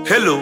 Hello.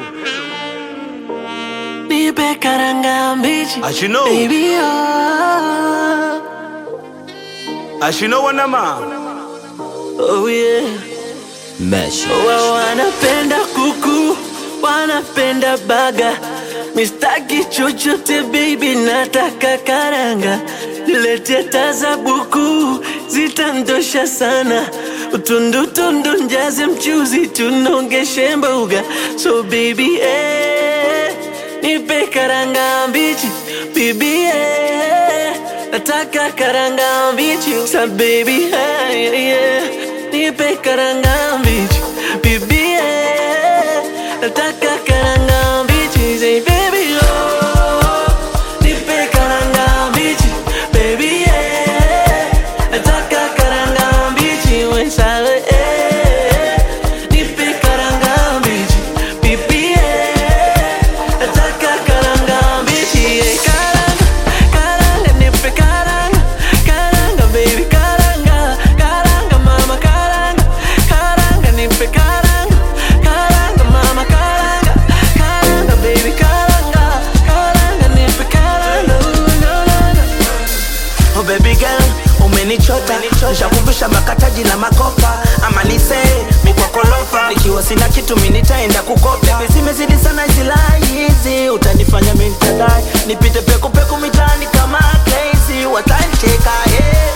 Nipe karanga mbichi As you know. Baby oh, As you know wanama. oh yeah Mesh. Wa wanapenda kuku Wanapenda baga Mistaki chochote baby nataka karanga Niletea taza buku Zitandosha sana Utundu tundu njaze mchuzi Tunongeshe mboga So baby eh Nipe karanga mbichi Bibi eh Nataka karanga mbichi Sa baby eh, yeah Nipe karanga mbichi Bibi eh Nataka karanga mbichi Say baby oh Nipe karanga mbichi Baby eh Nataka karanga mbichi Wensale eh Nipe karanga mbichi Bibi eh Nataka karanga mbichi eh, Karanga Karanga nipe karanga Karanga baby karanga Karanga mama karanga Karanga nipe karanga Karanga mama karanga Karanga baby karanga Karanga nipe karanga Karanga Oh baby girl, umenichota nishakuvisha makataji na makopa ama nise mikwakolofa nikiwa sina kitu mi nitaenda kukopa Baby, zimezidi sana zilai hizi utanifanya mi nitadai nipite pekupeku mitaani kama crazy watanicheka yeah.